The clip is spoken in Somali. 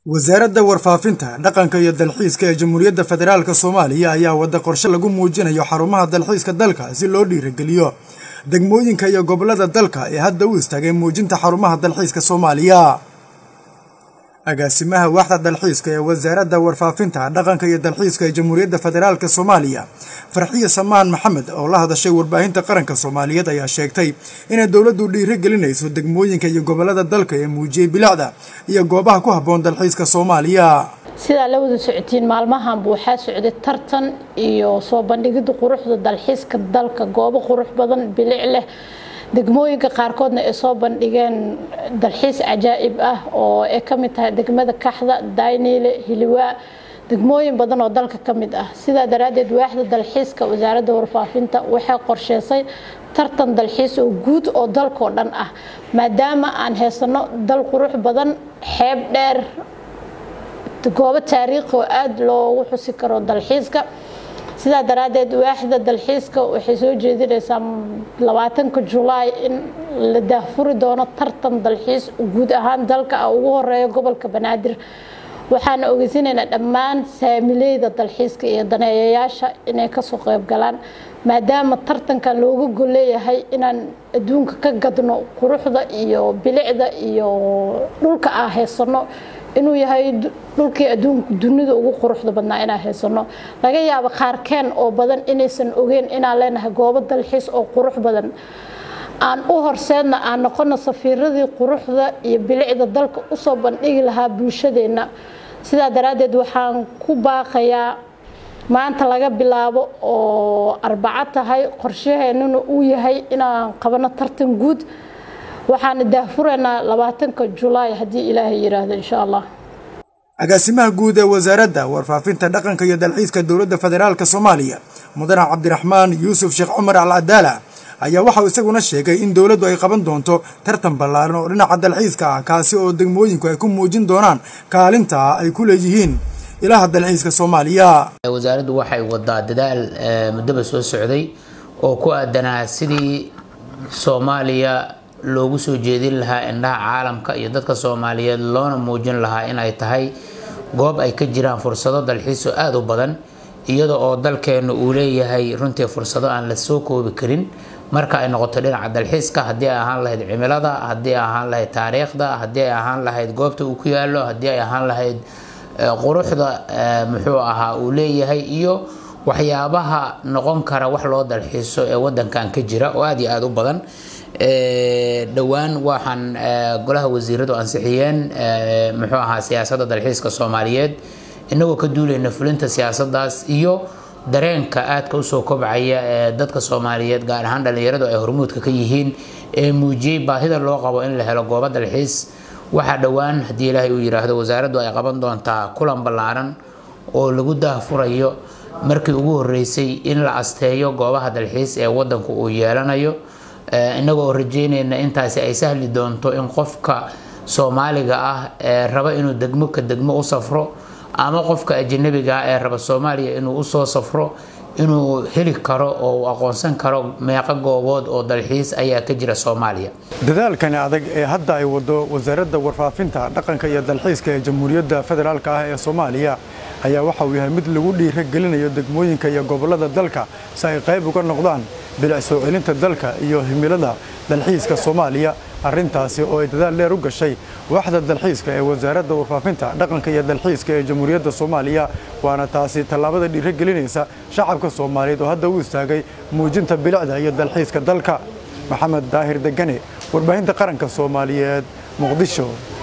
wasaaradda warfaafinta dhaqanka iyo dalxiiska ee jamhuuriyadda federaalk soomaaliya ayaa wada qorshe lagu muujinayo xarumaha dalxiiska dalka si loo dhiirageliyo degmooyinka iyo gobollada dalka ee hadda u istaagay muujinta xarumaha dalxiiska soomaaliya agaasimaha waaxda dalxiiska ee wasaaradda warfaafinta dhaqanka iyo dalxiiska ee jamhuuriyadda federaalk soomaaliya farxiye samaan maxamed oo la hadashay warbaahinta qaranka soomaaliyeed ayaa sheegtay inay dowladdu dhiiri gelinayso degmooyinka iyo gobollada dalka ee muujiyey bilicda iyo goobaha ku habboon dalxiiska soomaaliya sidaa la wada socotiin maalmahanba waxaa socday tartan iyo soo bandhigidda quruxda dalxiiska dalka goobo qurux badan bilic leh degmooyinka qaarkoodna ay soo bandhigeen dalxiis cajaa'ib ah oo ay ka mid tahay degmada kaxda dayniile hiliwaa degmooyin badan oo dalka ka mid ah sidaa daraaddeed waaxda dalxiiska wasaaradda warfaafinta waxay qorsheysay tartan dalxiis oo guud oo dalkoo dhan ah maadaama aan haysano dal qurux badan xeeb dheer goobo taariikhi oo aada loogu xusi karo dalxiiska sidaa daraaddeed waaxda dalxiiska waxay soo jeedinaysaa labaatanka julaay in la daahfuri doono tartan dalxiis guud ahaan dalka ah ugu horeeya gobolka banaadir waxaana ogeysinaynaa dhammaan saamileyda dalxiiska iyo daneeyayaasha inay kasoo qeyb galaan maadaama tartankan looga golleeyahay inaan adduunka ka gadno quruxda iyo bilicda iyo dhulka aan haysano inuu yahay dhulkii adduunka dunida ugu quruxda badnaa inaan haysano laga yaabo qaarkeen oo badan inaysan ogeyn inaan leenahay goobo dalxiis oo qurux badan aan u horseedna aan noqono safiiradii quruxda iyo bilicda dalka usoo bandhigi lahaa bulshadeenna sidaa daraaddeed waxaan ku baaqayaa maanta laga bilaabo oo arbaco tahay qorshaheenuna uu yahay inaan qabano tartan guud waxaana daahfuraynaa labaatanka julaay haddii ilaahay yidhaahdo insha allah agaasimaha guud ee wasaaradda warfaafinta dhaqanka iyo dalxiiska dowladda federaalk soomaaliya mudane cabdiraxmaan yuusuf sheekh cumar al cadaala ayaa waxauu isaguna sheegay in dowladdu ay qaban doonto tartan ballaaran oo dhinaca dalxiiska ah kaasi oo degmooyinku ay ku muujin doonaan kaalinta ay ku leeyihiin ilaha dalxiiska soomaaliya wasaaraddu waxay wadaa dadaal muddaba soo socday oo ku aadanaa sidii soomaaliya loogu soo jeedin lahaa indhaha caalamka iyo dadka soomaaliyeed loona muujin lahaa inay tahay goob ay ka jiraan fursado dalxiiso aada u badan iyada oo dalkeenu uu leeyahay runtii fursado aan la soo koobi karin marka ay noqoto dhinaca dalxiiska haddii ay ahaan lahayd cimilada haddii ay ahaan lahayd taariikhda haddii ay ahaan lahayd goobta uu ku yaalo haddii ay ahaan lahayd quruxda muxuu ahaa uu leeyahay iyo waxyaabaha noqon kara wax loo dalxiiso ee wadankan ka jira oo aada iyo aada u badan dhowaan waxaan golaha wasiiradu ansixiyeen muxuu ahaa siyaasadda dalxiiska soomaaliyeed inagoo ka duulayna fulinta siyaasadaas iyo dareenka aadka usoo kobcaya ee dadka soomaaliyeed gaar ahaan dhalinyaradu ay hormuudka ka yihiin ee muujiyey baahida loo qabo in la helo goobo dalxiis waxaa dhowaan haddii ilaahay uu yidhaahdo wasaaraddu ay qaban doontaa kulan ballaaran oo lagu daahfurayo markii ugu horeysay in la asteeyo goobaha dalxiis ee wadanku uu yeelanayo inagoo rajeynayna intaasi ay sahli doonto in qofka soomaaliga ah ee raba inuu degmo ka degmo u safro ama qofka ajanabiga ah ee raba soomaaliya inuu usoo safro inuu heli karo oo uu aqoonsan karo meeqo goobood oo dalxiis ayaa ka jira soomaaliya dadaalkani adag ee hadda ay wado wasaaradda warfaafinta dhaqanka iyo dalxiiska ee jamhuuriyadda federaalk ah ee soomaaliya ayaa waxa uu yahay mid lagu dhiira gelinayo degmooyinka iyo gobollada dalka si ay qayb uga noqdaan bilic soo celinta dalka iyo himilada dalxiiska soomaaliya arrintaasi oo ay dadaal dheer u gashay waaxda dalxiiska ee wasaaradda warfaafinta dhaqanka iyo dalxiiska ee jamhuuriyadda soomaaliya waana taasi tallaabada dhiira gelinaysa shacabka soomaaliyeed oo hadda u istaagay muujinta bilicda iyo dalxiiska dalka maxamed daahir degane warbaahinta qaranka soomaaliyeed muqdisho